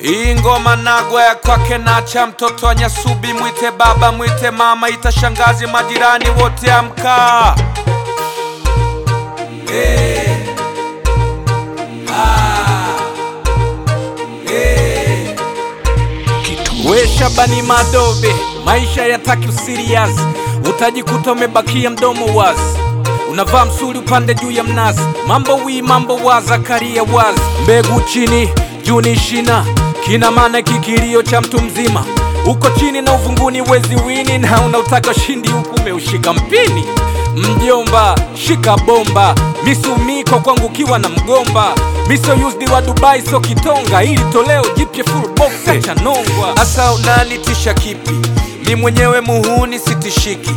Hii ngoma nagwa ya kwake nacha, mtoto wa Nyasubi mwite baba, mwite mama, ita shangazi, majirani wote amka. Hey. Ah. Hey. We Shabani Madobe, maisha yataki usirias, utajikuta umebakia mdomo wazi, unavaa msuli upande juu ya mnazi, mambo wi mambo wa Zakaria wazi, mbegu chini juu ni shina, kina maana kikilio cha mtu mzima, uko chini na uvunguni wezi wini, na unautaka ushindi huku umeushika mpini. Mjomba shika bomba, misumiko kwangu kiwa na mgomba, miso used wa Dubai so kitonga, ili toleo jipya full box cha nongwa. Asa unanitisha kipi? Mi mwenyewe muhuni sitishiki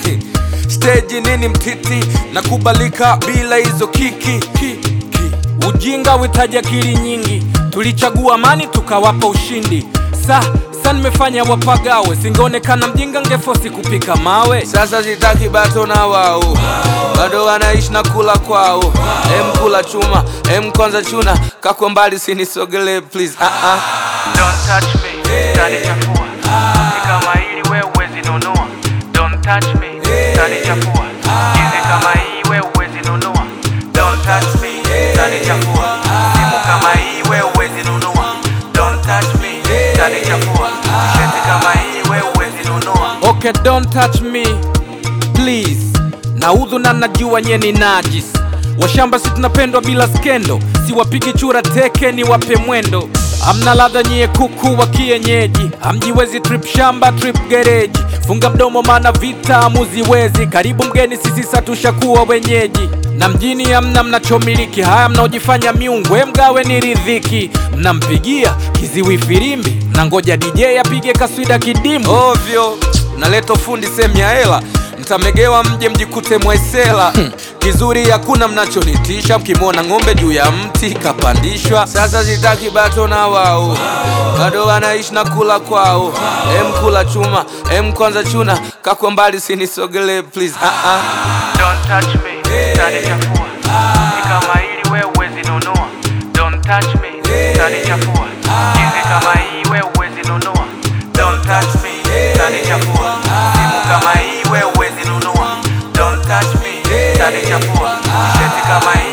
stage nini mtiti na kubalika bila hizo kiki ki, ki. Ujinga witaji akili nyingi, tulichagua amani tukawapa ushindi. Sa sa nimefanya wapagawe, singeonekana mjinga ngefosi kupika mawe. Sasa sitaki bato na wao, bado wanaishi na kula kwao. Em kula chuma, em kwanza chuna, kakwa mbali sinisogele please. Ah ah. Don't touch me, utanichafua. Ni kama hili wewe huwezi nunua. Don't touch me, utanichafua. Jinsi kama hii wewe huwezi nunua. Don't touch me, utanichafua. Simu kama hii wewe huwezi nunua. Don't touch me, utanichafua. Shati kama hii wewe huwezi nunua. Okay, don't touch me please. Naudhu na najua nye ni najis. Washamba si tunapendwa bila skendo, siwapigi chura teke ni wape mwendo. Amna ladha nyie kuku wa kienyeji, hamjiwezi trip shamba trip gereji. Funga mdomo maana vita hamuziwezi, karibu mgeni sisi satushakuwa wenyeji. Na mjini hamna mnachomiliki, haya mnaojifanya miungu, we mgawe ni ridhiki. Mnampigia kiziwi filimbi, na ngoja DJ apige kaswida kidimu ovyo. Naleta fundi sehemu ya hela mtamegewa mje mjikute mwaisela kizuri hakuna mnachonitisha mkimwona ng'ombe juu ya mti kapandishwa sasa sitaki bato na wao bado wanaishi na kula kwao em kula chuma em kwanza chuna kakwa mbali sinisogele please ah -ah. Don't touch me, utanichafua. Ni kama hili wewe huwezi nunua. Don't touch me, utanichafua. Jinsi kama hii wewe huwezi nunua. Don't touch me, utanichafua. Simu kama hii wewe huwezi nunua. Don't touch me, utanichafua. Shati kama hii